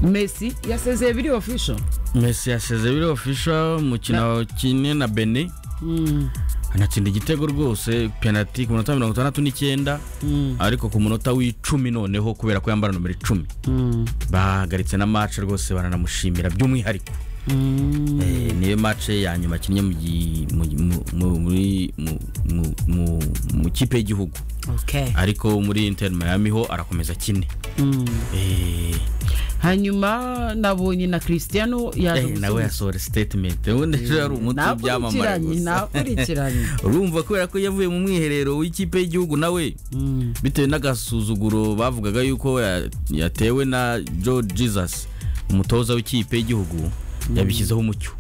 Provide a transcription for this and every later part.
messi yasezeye biri official messi yasezeye biri official umukino kimwe na bene anatsinda igitego rwose penaliti ku minota mirongo itandatu n'icyenda ariko ku munota w'icumi noneho kubera ko yambara nomero icumi bahagaritse na match rwose baranamushimira by'umwihariko Eh, niyo match ya nyuma akinnye mu gi- mu- mu- mu- muri- mu- mu- mu- mu kipe y'igihugu okay ariko muri inter miami ho arakomeza akine Eh, hanyuma nabonye na cristiano yaje eh, nawe yasohora statement ubundi ejo yari umuti w'ibyamamare nakurikiranye gusa nakurikiranye urumva kubera ko yavuye mu mwiherero w'ikipe y'igihugu nawe Mm. bitewe n'agasuzuguro bavugaga yuko ya- yatewe na joe jesus umutoza w'ikipe y'igihugu yabishyizeho umucyo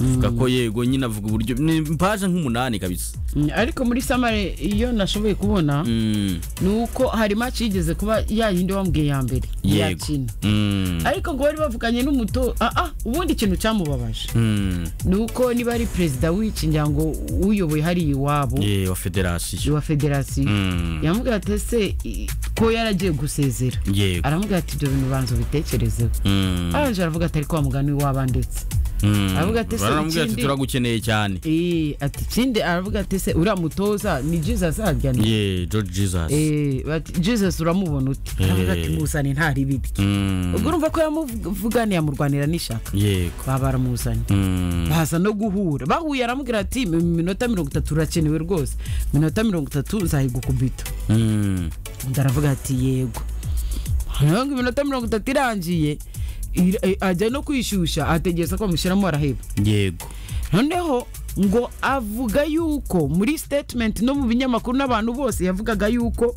avuga ko yego nyine avuga uburyo ni paje nk'umunani kabisa Mm, ariko muri samare iyo nashoboye kubona Mm, ni uko hari match yigeze kuba yayindi wambwiye ya mbere yego yakina Mm, ariko ngo bari bavuganye n'umuto ah ah ubundi ikintu cyamubabaje mm, ni uko niba ari perezida w'iki nyango uyoboye hariya iwabo ye, wa federasiyo wa federasiyo Mm, yamubwira ati ese i- ko yaragiye gusezera yego aramubwira ati ibyo bintu banza ubitekerezeho Mm, arangije aravuga ati ariko wa mugani w'aba ndetse mm. aravuga ati, "Se baramubwira ati ikindi- turagukeneye cyane Eh, ati kindi aravuga ati ese uriya mutoza ni jesus arya ni ye joe jesus Eh, bati jesus uramubona ute Eh. aravuga ati muzane ntari bidye Mm, ubwo urumva ko yamuvuganiye amurwanira n'ishaka yego baba baramuzanye Mm. baza no guhura bahuye aramubwira ati "Mu minota mirongo itatu urakenewe rwose minota mirongo itatu nzayigukubita Mm. undi aravuga ati yego noneho ngo iminota mirongo itatu irangiye ir- eh, ajya no kwishyushya ategereza ko bamushyiramo araheba yego noneho ngo avuga yuko muri statement no mu binyamakuru n'abantu bose yavugaga yuko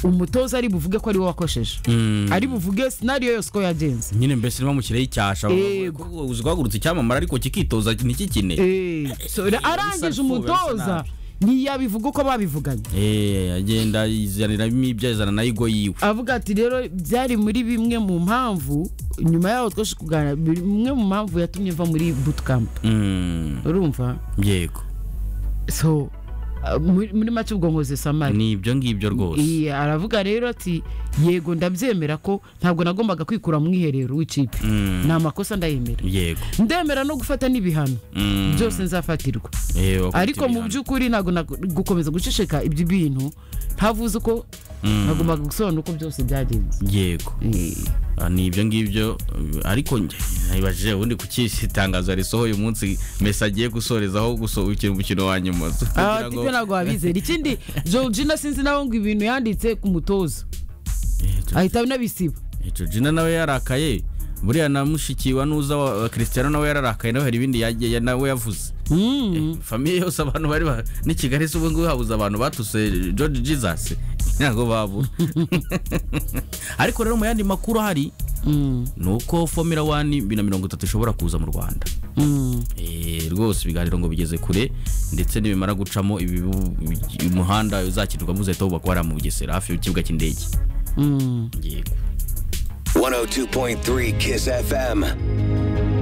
umutoza ari buvuge ko ari we wakosheje Mm. ari buvuge sinariyo yose ko yagenze nyine mbese niba mukireho icyasha Yego. uzi guhagurutsa icyamamare ariko kikitoza ntikikine Eh, so, arangije umutoza ntiyabivuga uko babivuganye Eh, agenda yizaniramo ibyo yazana na igo yiwe avuga ati rero byari muri bimwe mu mpamvu nyuma yaho twaje kuganira bimwe mu mpamvu yatumye mva muri bootcamp Mm, urumva yego so uh, muri muri make ubwo nkoze samari ni ibyo ngibyo rwose Iya, aravuga rero ati yego ndabyemera ko ntabwo nagombaga kwikura mu mwiherero w'ikipe Mm. ni amakosa ndayemera yego ndemera no gufata n'ibihano Mm. byose nzafatirwa Eh, wakubita ariko mu ibihano. by'ukuri ntabwo nag- gukomeza guceceka ibyo bintu ntavuze uko Mm. nagombaga gusobanura uko byose byagenze yego Eh. Ah, ni ibyo ngibyo eh, ariko nge- nabibajije ubundi ku kisi itangazo yarisohoye umunsi mesi agiye gusorezaho gusohokera umukino wa nyuma Ah, Kugira ngo- tibyo ntabwo wabizera ikindi georgina sinzi nawe ngo ibintu yanditse ku mutoza Eh, Jo- ahita anabisiba eh, Georgina nawe yarakaye buriya na mushikiwa nuza wa wa Cristiano nawe yararakaye nawe hari ibindi yagiye ya- nawe yavuze Mm. famiye yose abantu bari ba- ni kigali se ubu ngubu habuze abantu batuse george jesus ntabwo babura ariko rero mu yandi makuru ahari Mm. ni uko fomira wani bibiri na mirongo itatu ishobora kuza mu rwanda Mm. Eh, rwose ibiganiro ngo bigeze kure ndetse nibimara gucamo ibibu- ibi- umuhanda uzakinirwamo uzahita wubakwa hariya mu bugesera hafi y'ikibuga cy'indege Mm. yego 102.3 Kiss FM.